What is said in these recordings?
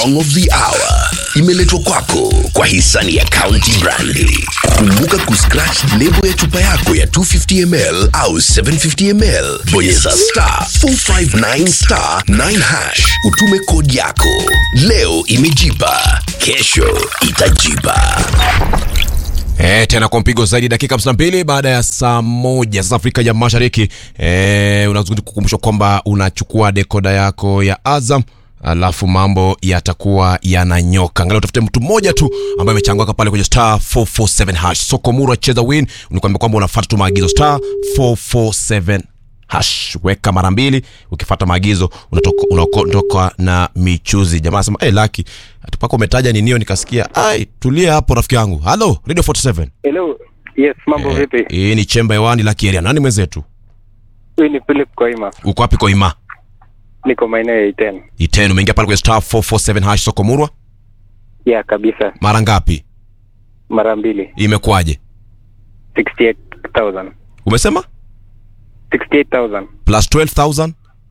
song of the hour imeletwa kwako kwa hisani ya County Brandi. Kumbuka kuscratch lebo ya chupa yako ya 250 ml au 750 ml, bonyeza star 459 star 9 hash, utume kodi yako. Leo imejipa, kesho itajipa. E, tena kwa mpigo zaidi dakika 52 baada ya saa moja sasa Afrika ya Mashariki. E, unazidi kukumbusha kwamba unachukua dekoda yako ya Azam alafu mambo yatakuwa yananyoka. Angalau utafute mtu mmoja tu ambaye amechangamka pale kwenye star 447 hash. Soko Muru cheza win, unikwambia kwamba unafuata tu maagizo star 447 hash weka mara mbili ukifuata maagizo unatoka unaondoka na michuzi jamaa anasema hey, laki atupaka umetaja ninio nikasikia ai tulia hapo rafiki yangu halo radio 47 Hello. Yes, mambo Eh, vipi? hii ni chemba hewani laki area nani mwenzetu Huyu ni Philip Koima. uko wapi koima Niko maeneo ya Iten. itenu umeingia pale kwenye star 447 hash soko murwa Ya kabisa. mara ngapi Mara mbili. imekuwaje 68,000. umesema 68,000. plus 12000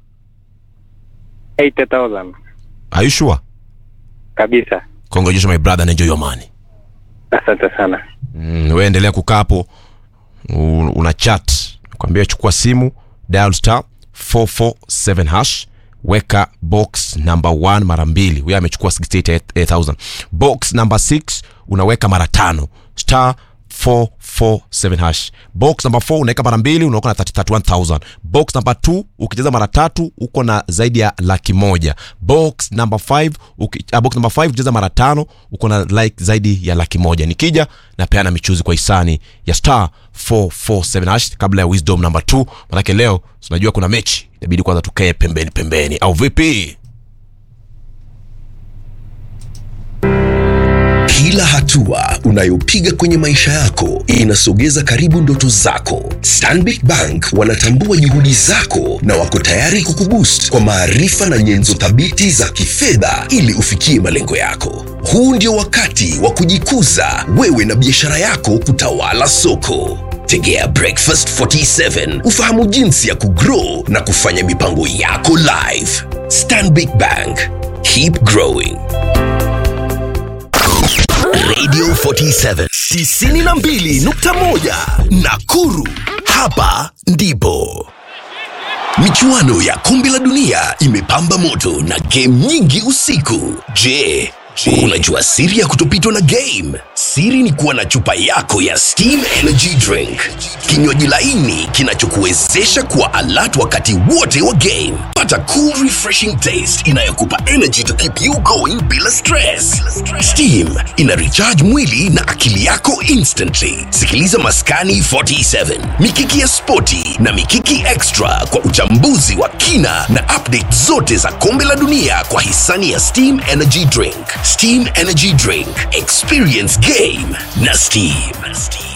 80,000. are you sure Kabisa. congratulations my brother and enjoy your money Asante sana. mm, we endelea kukaa hapo u- una chat kwambia chukua simu dial star 447 hash weka box number 1 mara mbili huyo amechukua 68000 box number 6 unaweka mara tano star 447 hash box number 4 unaweka mara mbili unaoka na 31000 box number 2 ukicheza mara tatu uko na zaidi ya laki moja box number 5 uki, uh, box number 5 ukicheza mara tano uko na like zaidi ya laki moja nikija napeana michuzi kwa hisani ya star 447 hash kabla ya wisdom number 2 manake leo tunajua kuna mechi inabidi kwanza tukae pembeni pembeni au vipi Kila hatua unayopiga kwenye maisha yako inasogeza karibu ndoto zako. Stanbic Bank wanatambua juhudi zako na wako tayari kukuboost kwa maarifa na nyenzo thabiti za kifedha ili ufikie malengo yako. Huu ndio wakati wa kujikuza wewe na biashara yako kutawala soko. Tegea Breakfast 47 ufahamu jinsi ya kugrow na kufanya mipango yako live. Stanbic Bank, keep growing. Radio 47 92.1 Nakuru. Hapa ndipo michuano ya kombe la dunia imepamba moto na game nyingi usiku. Je, unajua siri ya kutopitwa na game? Siri ni kuwa na chupa yako ya Steam Energy Drink, kinywaji laini kinachokuwezesha kuwa alert wakati wote wa game. Pata cool refreshing taste inayokupa energy to keep you going bila stress. Steam ina recharge mwili na akili yako instantly. Sikiliza Maskani 47, Mikiki ya Spoti na Mikiki Extra kwa uchambuzi wa kina na update zote za kombe la dunia kwa hisani ya Steam Energy Drink. Steam Energy Drink, experience game na Steam.